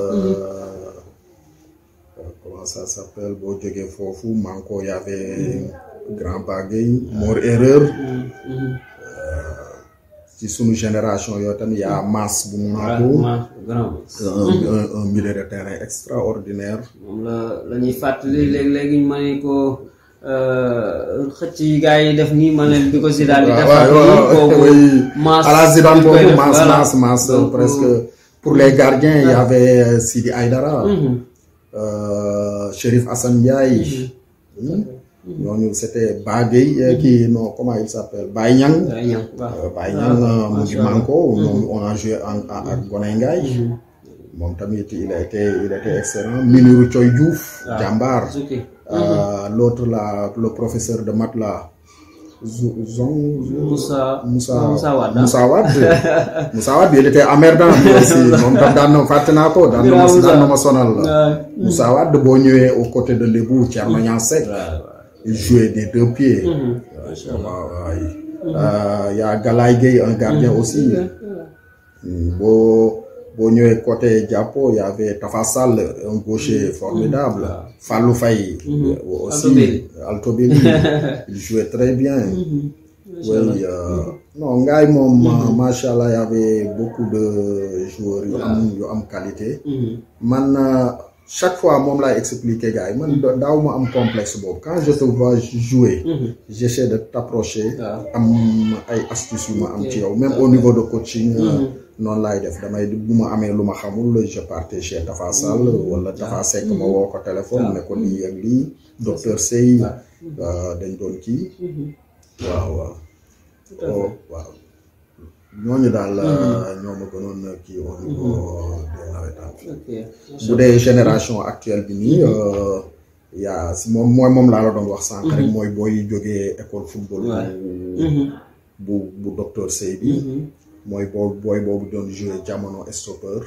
comment ça s'appelle boo jógee foofu manko y avait grand bagay Mor erreur ci sunu génération yoo tamit y a Mass bu Monaco un un milieu de terrain extraordinaire moom la la ñuy fàttali léegi-léegi ma ne ko xëcc yi gars yi def nii ma leen bi ko Zidane di defar nii kooku Mass à la Zidane boobu Mass Mass Mass presque pour les gardiens il y avait Sidi Aïdara Chérif Assane Ndiaye ñooñu c'était Bagay kii non comment il s'appelle Baye Niang Baye Niang mu ngi manko ñoom on a joué en ak Gonay Ngaye moom tamit il a été il a été excellent Miniru Thioy Diouf jàmbaar l'autre là le professeur de maths là Zong Moussa Moussa Moussa Wade Moussa Wade Moussa Wade il était emmerdant aussi moom tam daan na fàtte naa ko daan na ma daan na ma sonal Moussa Wade boo ñëwee aux côtés de Lebou Thierno Niang Seck il jouait des deux pieds waaw waaw y a Galaye Gueye un gardien aussi boo boo ñëwee côté Diapo y avait Tafa Sall un gaucher formidable Fallou Faye aussi Altobelli il jouait très bien oui non Ngaye moom macha allah y avait beaucoup de joueurs yu am yu am qualité man chaque fois moom laay expliquer gars yi man daaw ma am complexe boobu quand je te vois jouer j'essaie de t'approcher am ay astuces yu ma am ci yow même au niveau de coaching noonu laay def damay bu ma amee lu ma xamul je partais chez Tafa Sall wala Tafa Seck ma woo ko téléphone ne ko lii ak lii docteur Sey dañ doon kii waaw waaw waaw ñooñu daal ñoo ma gënoon kii au niveau des nawetaan bu dee génération actuelle bi nii yaa si moom mooy moom laa la doon wax sànq rek mooy booy jógee école football bu bu docteur Sey bi mooy boobu booy boobu doon joué jamono stoppeur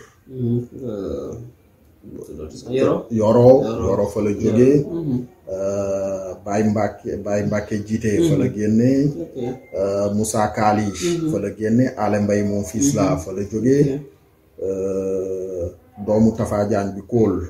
yoro yoro fa la jógee Baye Mbacke Baye Mbacke jiite fa la génne Moussa Kali fa la génne Ale Mbaye moom fils la fa la jógee doomu Tafa Diagne bi kóol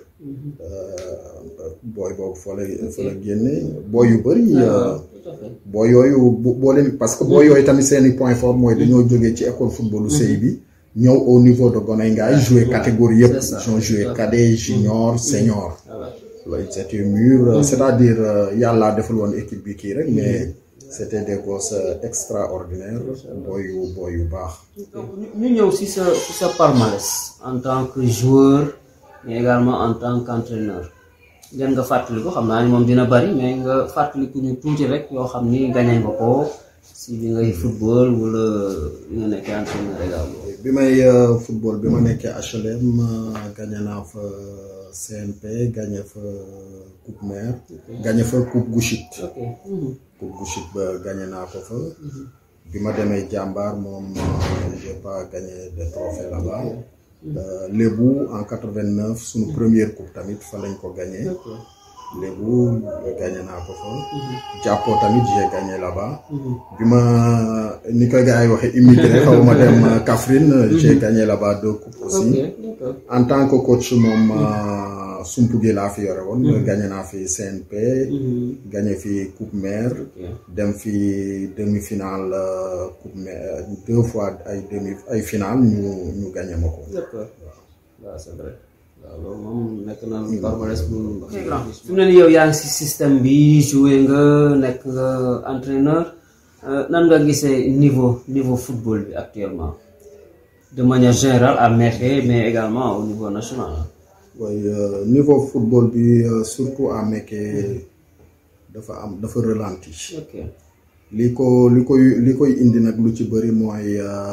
booy boobu fa la fa la génne booy yu bëri booy yooyu boo leen parce que booy yooyu tamit seeni point fort mooy dañoo jógee ci école footballu sëy bi ñëw au niveau de Gonay Ngaye joué catégorie yëpp ils ont joué cadet junior senior loolu c'était mûr c'est-à-dire yàlla defal woon équipe bi kii rek mais c'était des gosses extraordinaires booy yu booy yu baax ñu ñëw si sa si sa palmarès en tant que joueur mais également en tant qu'entraîneur ngeen nga fàttali ko xam naa ni moom dina bari mais nga fàttali ku ñu tuuti rek yoo xam ni gagné nga ko si bi ngay football wala bi nga nekkee entraîneur également bi may football bi ma nekkee HLM gagné naa fa CNP gagné fa coupe mère gagné fa coupe Gouchit coupe Gouchit ba gagné naa ko fa bi ma demee jàmbaar moom j'ai pas gagné de trophée là-bas Lébu en quatre-vingt-neuf suñu première coupe tamit fa lañ ko gagné Lébu gagné naa ko fa jàppoo tamit j'ai gagné là-bas bi ma ni ko gars yi waxee immigré xaw ma dem Kaffrine j'ai gagné là-bas deux coupes aussi en tant que coach moom Sumpuge laa fi yore woon gagné naa fi CNP gagné fi coupe mère dem fi demi-finale coupe mère deux fois ay demi ay finale ñu ñu gagné ma ko waaw c'est vrai waaw loolu moom nekk na palmarès bu fi mu ne nii yow yaa ngi si système bi joué nga nekk nga entraîneur nan nga gisee niveau niveau football bi actuellement de manière générale à Mékhé mais également au niveau national oui niveau football bi surtout à Mékhé dafa am dafa ralenti. ok li ko li koy li koy indi nag lu ci bëri mooy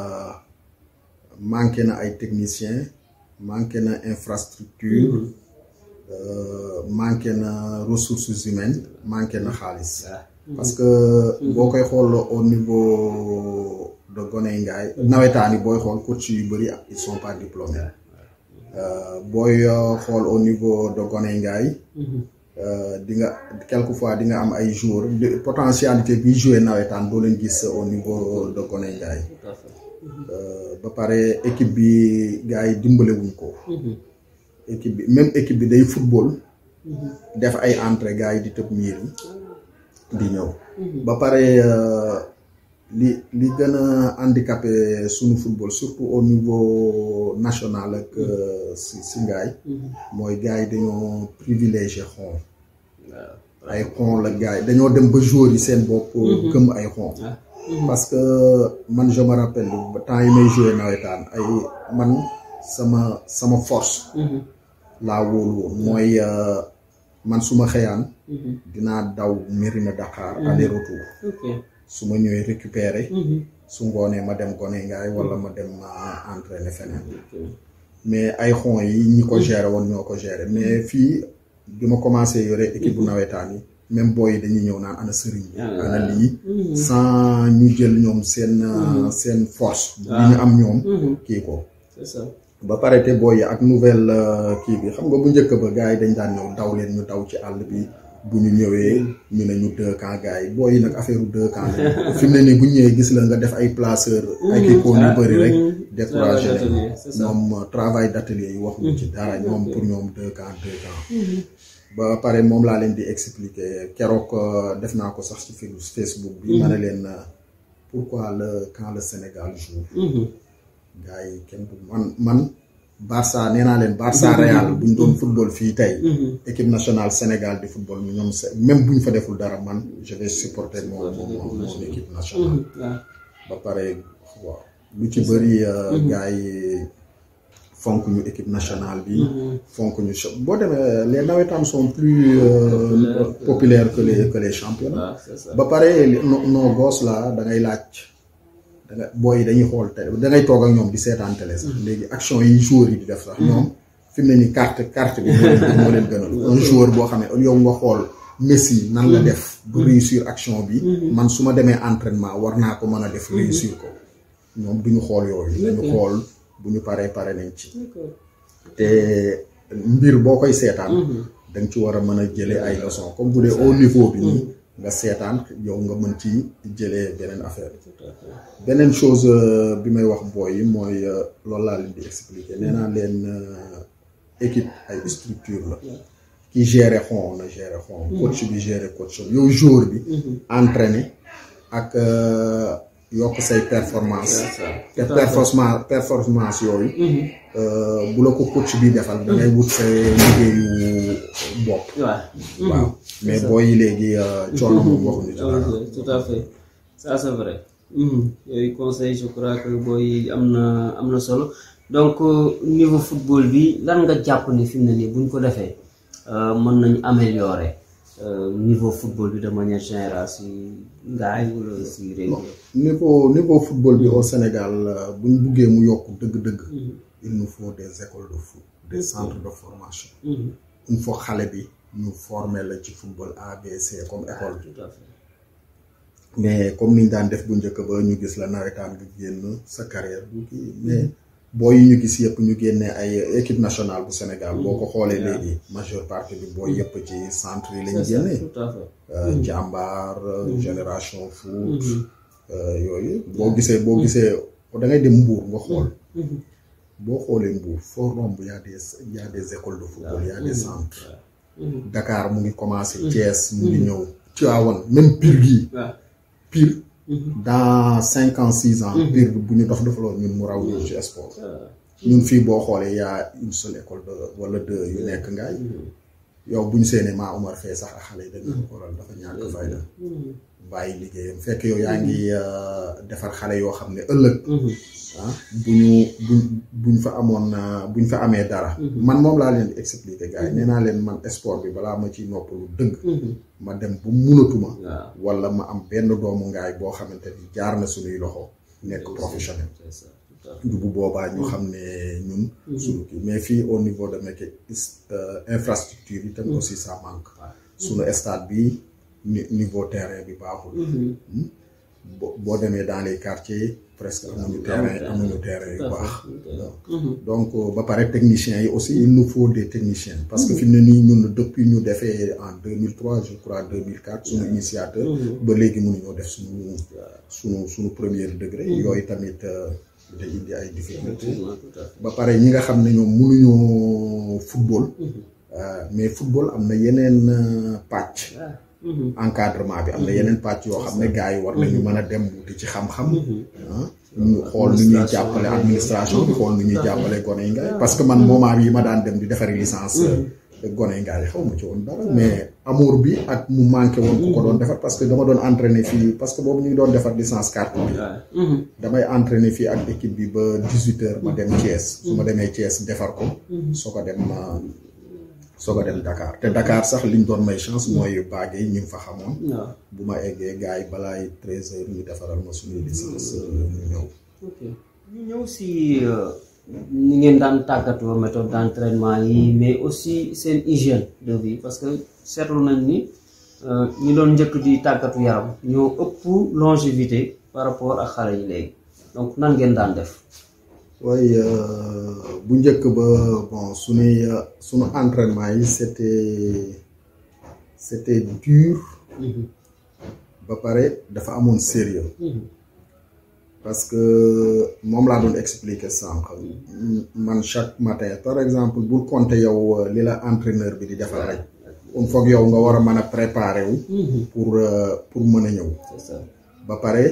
manqué na ay techniciens manqué na infrastructure manqué na ressources humaines manqué na xaalis. parce que boo koy xool au niveau de Goney Ngaay nawetaani booy xool coach yu bëri ils sont pas diplômés booy xool au niveau de Goney Ngaay di nga quelquefois di nga am ay joueurs potentialité bi joué nawetaan doo leen gis au niveau de Goney Ngaay ba pare équipe bi gars yi dimbale wuñ ko équipe bi même équipe bi day football def ay entrée gars yi di tëb miir yi di ñëw ba pare li li gën a handicapé suñu football surtout au niveau national ak si si ngaay mooy gars yi dañoo privilégié xon ay xon la gars yi dañoo dem ba joueurs yi seen bopp gëm ay xon parce que man je me rappelle ba temps yi may joué nawetaan ay man sama sama force laa wóolu woon mooy man su ma xëyaan dinaa daw Mérina Dakar aller retour su ma ñëwee récupérer su ngoonee ma dem Goney Ngaay wala ma dem entraîner feneen mais ay xon yi ñi ko gérer woon ñoo ko gérer mais fii bi ma commencé yore équipe bu nawetaan yi même booy yi dañuy ñëw naan ana sëriñ ana lii sans ñu jël ñoom seen seen force bi ñu am ñoom kii ko ba pare te booy yi ak nouvelle kii bi xam nga bu njëkk ba gars yi dañ daan ñëw daw leen ñu daw ci àll bi bu ñu ñëwee ñu ne ñu deux camps gars yi booy yi nag affaire deux camps la fi mu ne nii bu ñu ñëwee gis la nga def ay placeur ay kii ko yu bëri rek découragé leen ñoom travail d' atelier yi waxuñu ci dara ñoom pour ñoom deux camps deux camps ba pare moom laa leen di expliquer keroog def naa ko sax ci Facebook bi ma ne leen pourquoi le quand le Sénégal joue gars yi kenn du man man Barça nee naa leen Barça Real bu ñu doon football fii tey équipe nationale Sénégal di football ñoom même bu ñu fa deful dara man je vais supporter mon mon mon équipe nationale ba pare waaw lu ci bëri gars yi fonk ñu équipe nationale bi fonk ñu boo demee les nawetaan sont plus populaires que les que les championnats ba pare nos gosses là da ngay laaj danga booy yi dañuy xool télé da ngay toog ak ñoom di seetaan télé sax léegi action yi joueurs yi di def sax ñoom fi mu ne nii carte carte bi moo leen gënal un joueur boo xam ne yow nga xool Messi nan la def bu réussir action bi man su ma demee entraînement war naa ko mën a def réussir ko ñoom duñu xool yooyu dañu xool bu ñu paree pare nañ ci te mbir boo koy seetaan da nga ci war a mën a jëlee ay leçons comme bu dee au niveau bi nii nga seetaan yow nga mën ci jëlee beneen affaire beneen chose bi may wax booy yi mooy loolu laa leen di expliquer nee naa leen équipe ay structure la ki gérer xon na gérer xon coach bi gérer coach yow joueur bi entraîner ak yokk say performance te performance performance yooyu bu la ko coach bi defal da ngay wut sa liggéeyu bopp waaw mais booy yi léegi coono moom waxuñu ci dara tout à fait ça c'est vrai yooyu conseil je crois que booy am na am na solo donc niveau football bi lan nga jàpp ni fi mu ne nii buñ ko defee mën nañu améliorer niveau football bi de manière générale si ngaay wala si réew niveau niveau football bi au Sénégal bu ñu buggee mu yokk dëgg-dëgg il nous faut des écoles de foot des centres de formation il faut xale bi ñu former la ci football ABC comme école mais comme niñ daan def bu njëkk ba ñu gis la nawetaan nga génn sa carrière bu kii mais booy yi ñu gis yëpp ñu génnee ay équipe nationale bu Sénégal boo ko xoolee léegi majeure partie bi booy yëpp ci centre yi lañ génnee jàmbaar génération foot yooyu boo gisee boo gisee da ngay dem Mbour nga xool boo xoolee Mbour foo romb y a des y a des écoles de football y a des centres Dakar mu ngi commencé Thiès mu ngi ñëw Tivaouane même Pire gii Pire dans cinq ans six ans Pire bu ñu dox defaloon ñun mu raw ñu ci sport ñun fii boo xoolee y a une seule école de wala deux yu nekk ngaay yow bu ñu seenee maa Omar fee sax ak xale yi dañ ko xoolal dafa ñàkk fayda bàyyi liggéeyam fekk yow yaa ngi defar xale yoo xam ne ëllëg ah bu ñu buñ buñ fa amoon buñ fa amee dara man moom laa leen di expliquer gars yi nee naa leen man sport bi balaa ma ciy noppalu dëgg ma dem bu munatuma wala ma am benn doomu ngaay boo xamante ni jaar na suñuy loxo nekk professionnel du bu boobaa ñu xam ne ñun suñu kii mais fii au niveau de métier infrastructure yi tam aussi ça manque suñu stade bi niveau terrain bi baaxul boo demee dans les quartiers presque amuñu terrain amuñu terrain yu baax donc ba pare techniciens yi aussi il nous faut des techniciens parce que fi mu ne nii ñun depuis ñu defee en 2003 je crois 2004 suñu initiateur ba léegi mënuñoo def suñu suñu suñu premier degré yooyu tamit day indi ay difficulté ba pare ñi nga xam ne ñoom mënuñoo football mais football am na yeneen pàcc encadrement bi am na yeneen pàcc yoo xam ne gars yi war nañu mën a dem wuti ci xam-xam ñu xool nu ñuy jàppale administration bi xool nu ñuy jàppale gone yi ngaay parce que man moment yi ma daan dem di defari licence gone yi ngaay xaw ma ci woon dara mais amour bi ak mu manqué woon ku ko doon defar parce que dama doon entraîner fii parce que boobu ñu ngi doon defar licence carte bi damay entraîner fii ak équipe bi ba dix-huit heures ma dem Thiès su ma demee Thiès defar ko soo ko dem soog a dem Dakar te Dakar sax liñ doon may chance mooy baage yi ñu ngi fa xamoon. bu ma eggee gars yi balaay treize heures ñu defaral ma suñuy licence ñu ñëw. ok ñu ñëw si ni ngeen daan tàggatoo méthode d' entraînement yi mais aussi seen hygiène de vie parce que seetlu nañ ni ñi doon njëkk di tàggatu yaram ñoo ëpp longévité par rapport ak xale yi léegi donc nan ngeen daan def. waaye bu njëkk ba bon suñuy suñu entraînement yi c'était c'était dur ba pare dafa amoon sérieux parce que moom laa doon expliquer sànq man chaque matin par exemple bul compter yow li la entraîneur bi di defal rek il faut yow nga war a mën a préparer wu pour pour mën a ñëw ba pare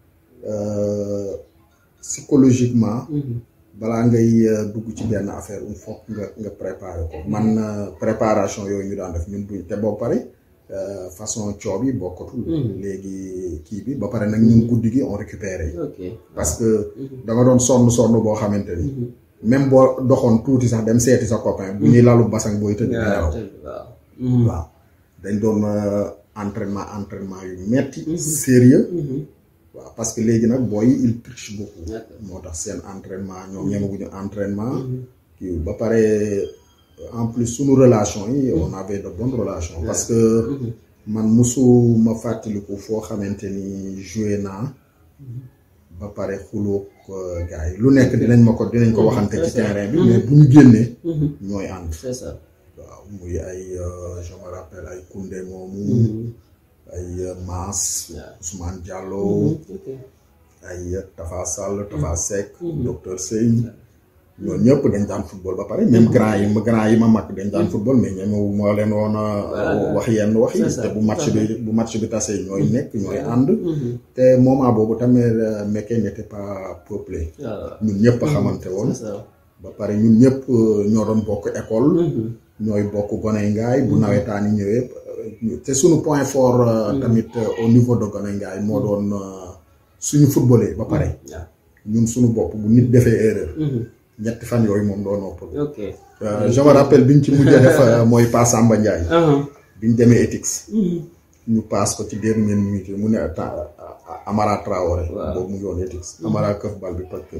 psychologiquement balaa ngay dugg ci benn affaire il faut nga nga préparer ko man préparation yooyu ñu daan def ñun buñ te boo pare façon coob yi bokkatul léegi kii bi ba pare nag ñun guddi gi on récupéré parce que da nga doon sonn sonn boo xamante ni même boo doxoon tuuti sax dem seeti sa copain bu ñuy lalu basang booy tëdd nelaw waaw dañ doon entraînement entraînement yu metti sérieux waaw parce que léegi nag booy il triche beaucoup moo tax seen entraînement ñoom ñemaguñu entraînement kii ba pare en plus suñu relation yi on avait de bonnes relations parce que man musu ma fàttaliku foo xamante ni joué naa ba pare xuloog gars yi lu nekk dinañ ma ko dinañ ko waxante ci terrain bi mais bu ñu génnee ñooy ànd waaw muy ay je me rappelle ay Koundé moomu ay Maas Ousmane Diallo ay Tafa Sall Tafa Seck docteur Seye ñoo ñëpp dañ daan football ba pare même grand yi ma grand yi ma mag dañ daan football mais ñemewu moo leen woon a wax yenn wax yi te bu match bi bu match bi tasee ñooy nekk ñooy ànd te moment boobu tamit Mékhé n'était pas peuplé ñun ñëpp a xamante woon ba pare ñun ñëpp ñoo doon bokk école ñooy bokk goney ngaay bu nawetaan yi ñëwee te suñu point fort tamit au niveau de goney ngaay moo doon suñu footballé ba pare ñun suñu bopp bu nit defee erreur ñetti fan yooyu moom doo noppal. ok je me rappelle biñ ci mujjee def mooy Pa Samba Ndiaye. biñ demee Etix. ñu paas ko ci dernière minute mu ne Amara Traoré. waaw boobu mu ngi woon Etix. Amara këf bal bi toj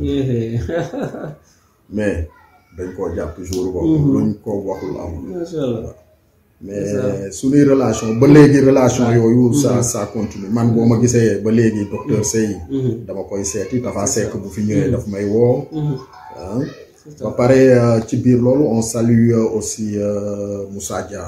mais dañ koo jàpp jour boobu. luñ ko waxul amul. macha allah mais suñuy relation ba léegi relation yooyu. ça ça continue man boo ma gisee ba léegi docteur Seye. dama koy seeti dafa sekk bu fi ñëwee daf may woo. ba pare ci biir loolu on salue aussi Moussa Dia.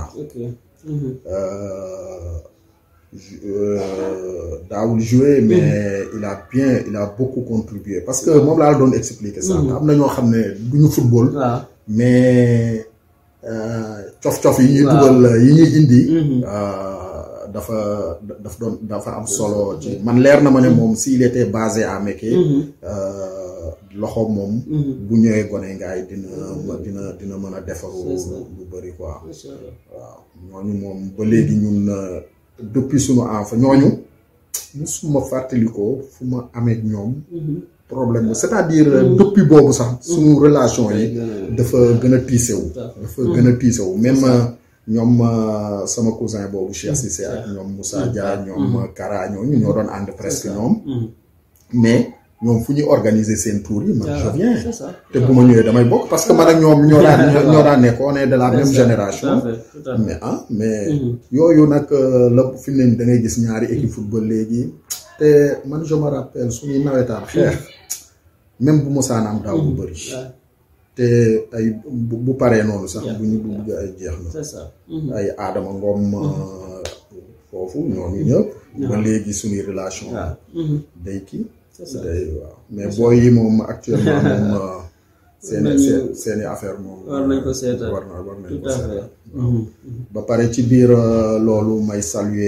daawul jouer mais il a bien il a beaucoup contribué parce que moom laa la doon expliquer ça am na ñoo xam ne du ñu football. mais cof-cof yi ñuy dugal yi ñuy indi. dafa daf doon dafa am solo ci man leer na ma ne moom s'il était basé à Mékhé loxo moom bu ñëwee gone ngaay dina dina dina mën a defaru lu bëri quoi macha allah waaw ñooñu moom ba léegi ñun euh, depuis sunu enfant ñooñu musuma fàttalikoo fu ma amee ak ñoom problème c'est-à-dire euh, depuis boobu sax suñu relation yi dafa gën a tiisewu dafa gën a tiisewu même euh, ñoom euh, sama cousin boobu Cheikh Cissé ak ñoom Moussa Dia ñoom Kara ñooñu ñoo doon ànd presque ñoom mais ñoom fu ñuy organiser seen tour yi man je viens c'est ça te bu ma ñëwee damay bokk parce que man ak ñoom ñoo daan ñoo daan nekk on est de la même génération tout à fait tout à fait mais ah mais yooyu nag euh, la fi mu ne nii da ngay gis ñaari équipe football léegi te man je me rappelle suñuy nawetaan xeex même bu mosaan am daaw bu bëri waaw te ay bu bu paree noonu sax bu ñu dugg ay jeex na c'est ça ay Adama Ngom euh, foofu ñooñu ñëpp ba léegi suñuy relation waaw day kii c'est ça day waaw mais booy yi moom actuellement moom euh, seeni nañu- seen seeni affaire moom war nañ ko seetal war na war nañ tout ko à seetal fait ba pare ci biir euh, loolu may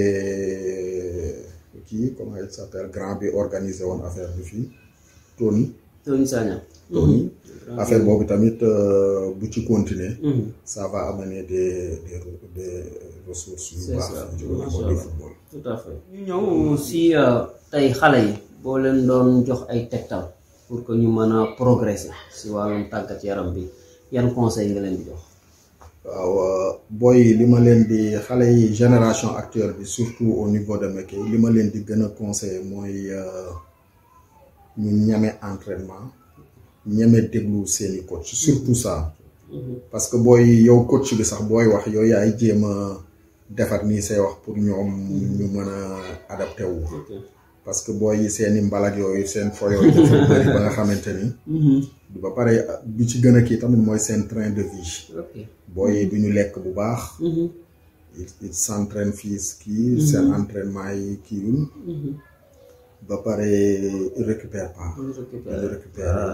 saluer kii comment il s'appelle grand bi organisé woon affaire bi fii Tony Tony Sagna Tony affaire boobu tamit euh, bu ci continuer Mhm. ça va amener des des re- des ressources yu C'est baax ça. ci au niveau Masha du Allah. football tout à fait ñu ñëw si euh, tey xale yi boo leen doon jox ay tegtal pour que ñu mën a progresser si wàllum tàggat yaram bi yan conseil nga leen di jox waaw euh, booy yi li ma leen di xale yi génération actuelle bi surtout au niveau de Mékhé li ma leen di gën a conseiller mooy euh, ñu ñeme entraînement ñeme déglu seeni coach surtout ça parce que booy yow coach bi sax booy wax yow yaay jéem a defar nii say wax pour ñoom ñu mën a adapté wu ok parce que booy yi seeni mbalak yooyu seen fo yooyu dafa bëri ba nga xamante ni ba pare bi ci gën a kii tamit mooy seen train de vie ok booy yi du ñu lekk bu baax ils ils s'entraînent fii kii seen entraînement yi kiiwul ba pare ils récupèrent pas dañu récupérer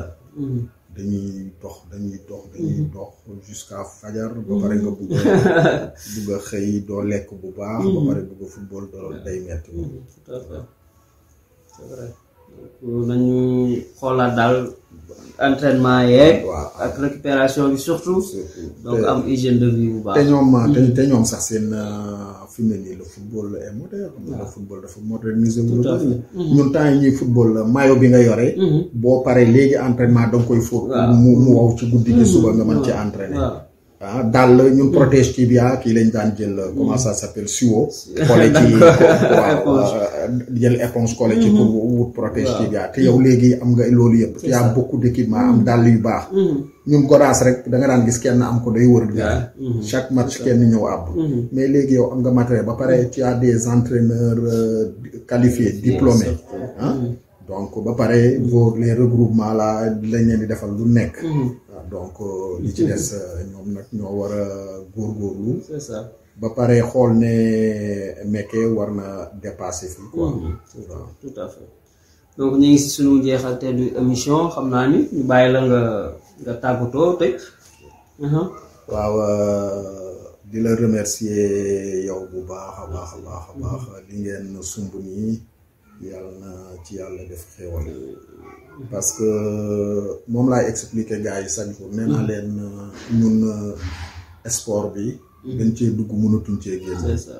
dañuy dox dañuy dox dañuy dox jusqu'à fajar ba pare nga bugg a bugg a xëy doo lekk bu baax ba pare bugg a football doo day metti moom tout à fait c'est vrai donc nañu xoolaat daal entraînement yeeg waaw ak récupération bi surtout surtout donc am hygiène de vie bu te baax ñoom te te ñoom sax seen fi mu ne nii le football est moderne le football dafa modernisé wu Tout à fait. ñun temps yi ñuy football maillot bi nga yore boo paree léegi entraînement da nga koy fóot Waaw. mu mu wow ci guddi gi suba nga mën ci entraîner waaw ah daal ñun protège tibia kii lañ daan jël comment ça s'appelle suo collé ci waaw euh, jël éponge collé ci pour wut protège Waaw. tibia te yow léegi am nga loolu yëpp y a ça. beaucoup d'équipement am dàll yu baax ñun godaas rek da nga daan gis kenn am ko day wër gaal chaque match kenn ñëw àbb mais léegi yow am nga matériel ba pare tu as des entraîneurs euh, qualifiés diplômés ah donc ba pare vos les regroupements là lañ leen di defal lu nekk waaw donc euh, li ci des euh, ñoom nag ñoo war a góorgóorlu c'est ça ba pare xool ne Mékhé war na dépasser fii quoi waaw tout à fait donc ñu ngi si suñu jeexalteelu émission xam naa ni ñu bàyyi la nga nga tàggatoo tëj Mhm. waaw euh, di la remercier yow bu baax a baax a baax a baax li ngeen sumb nii yàlla na ci yàlla def xéwal parce que moom laay expliquer gars yi chaque jour nee naa leen euh, ñun euh, sport bi dañ cee dugg mënatuñ cee génn c'est ça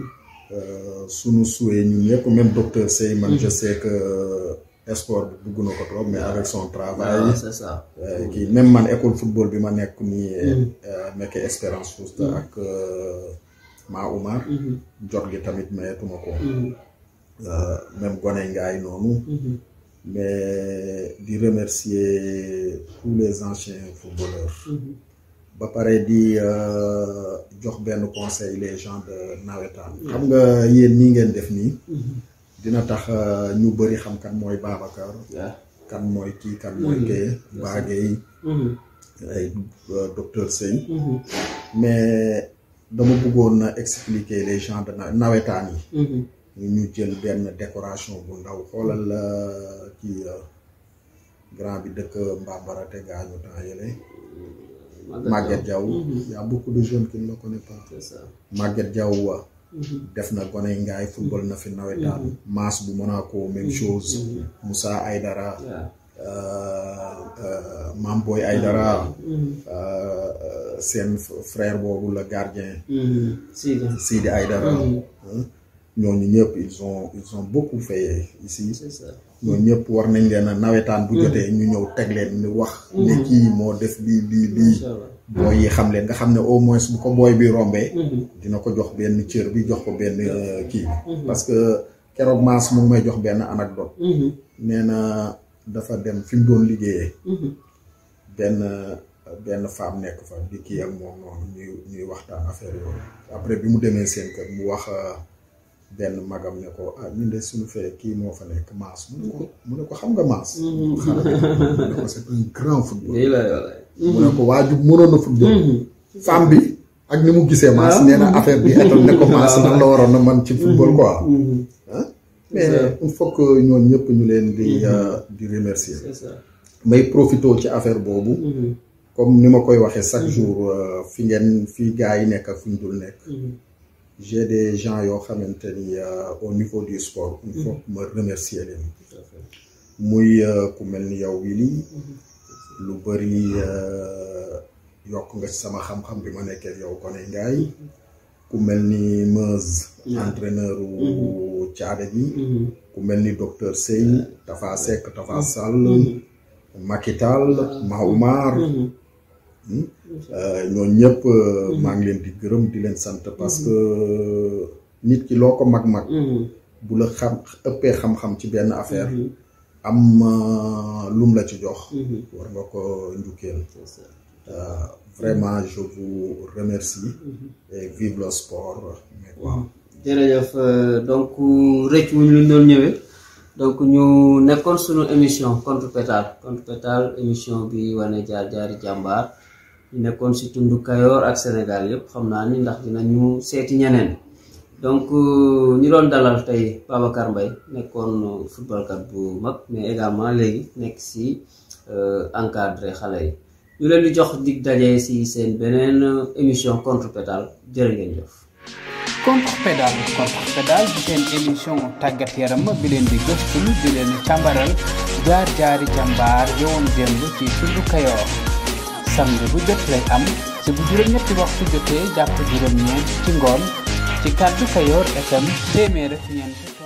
Euh, sunu souhait ñun ñëpp même docteur Sey man je sais que sport bi dugg na ko trop mais avec son travail waaw c'est ça Euh, kii même man école football bi ma nekk nii euh, Mékhé Espérance Fousta ak euh, Ma Oumar jot gi tamit mayetuma ko Euh, même gone ngaay noonu mais di remercier tous les anciens footballeurs ba pare di euh, jox benn conseil les gens de nawetaan xam nga yéen nii ngeen def nii dina tax euh, ñu bëri xam kan mooy Babacar waaw kan mooy kii kan mooy kee Bagueye ay euh, docteur Sey mais dama bëggoon na expliquer les gens de na- nawetaan yi ñu jël benn décoration bu ndaw xoolal euh, kii euh, grand bi dëkk Mbambara te gaañu temps yële Maguette Diaw y a beaucoup de jeunes qui ne le connaissent pas c'est ça Maguette Diaw wa def na gone ngaay football na fi nawetaan Mass bu Monaco même chose Moussa Aydara waaw Mam Boy Aydara seen frère boobu la gardien Sidi Sidi Aydara ñooñu ñëpp ils ont ils ont beaucoup fait ici c'est ça ñooñu ñëpp war nañ leen a nawetaan bu jotee ñu ñëw teg leen ni wax ne kii moo def lii lii lii incha allah booy yi xam leen nga xam ne au moins bu ko booy bi rombee dina ko jox benn cër bi jox ko benn euh, kii bi parce que keroog maas mu ngi may jox benn anecdote nee na dafa dem fi mu doon liggéeyee benn benn femme nekk fa di kii ak moom noonu ñuy ñuy waxtaan affaire yooyu après bi mu demee seen kër mu wax euh, benn magam ne ko ah ñun de suñu fee kii moo fa nekk maas mu ne ko mu ne ko xam nga maas xale bi mu ne ko c'est un grand football lii la yow mu ne ko waaju mënoon a football femme bi ak ni mu gisee maas nee na affaire bi étal ne ko maas nan la waroon a man ci football quoi ah mais il faut que ñoon ñëpp ñu leen di euh, di remercier c'est ça may profité ci affaire boobu comme ni ma koy waxee chaque jour euh, fi ngeen fi gars yi nekk ak fi ñu dul nekk j'ai des gens yoo xamante ni euh, au niveau du sport il faut que ma remercier leen tout à fait muy euh, ku mel ni yow Willy lu bëri yokk nga ci sama xam-xam bi ma nekkee yow Koné Ngaay ku mel ni Meuse entraîneur u caada gi ku mel ni docteur Sey Tafa Seck Tafa Sall Makital Maoumar ñooñu ñëpp maa ngi leen di gërëm di leen sant parce que nit ki loo ko mag-mag bu la xam ëppee xam-xam ci benn affaire am euh, lum la ci jox war nga ko njukkeel c'est ça Euh, vraiment je vous remercie et vive le sport mais waaw jërëjëf euh, donc rëcc wu ñu luñ doon ñëwee donc ñu nekkoon suñu émission contre pétale contre pétale émission bi wane jaar jaari jàmbaar ñu nekkoon si tundu Kayoor ak Sénégal yëpp xam naa ni ndax dinañu seeti ñeneen donc euh, ñu doon dalal tey Babacar Mbaye nekkoon footballkat bu mag mais également léegi nekk si encadré xale yi ñu leen di jox dig daje si seen beneen émission contre pétale jërë ngeen jëf. contre pédale contre pédale di seen émission tàggat yaram bi leen di gëstu di leen càmbaral jaar jaari jàmbaar yowoon démb ci tundu kayoor samedi bu jot lay am ci bu juróom-ñetti waxtu jotee jàpp juróom-ñeent ci ngoon ci kàddu kayoor FM téeméer ak ñeent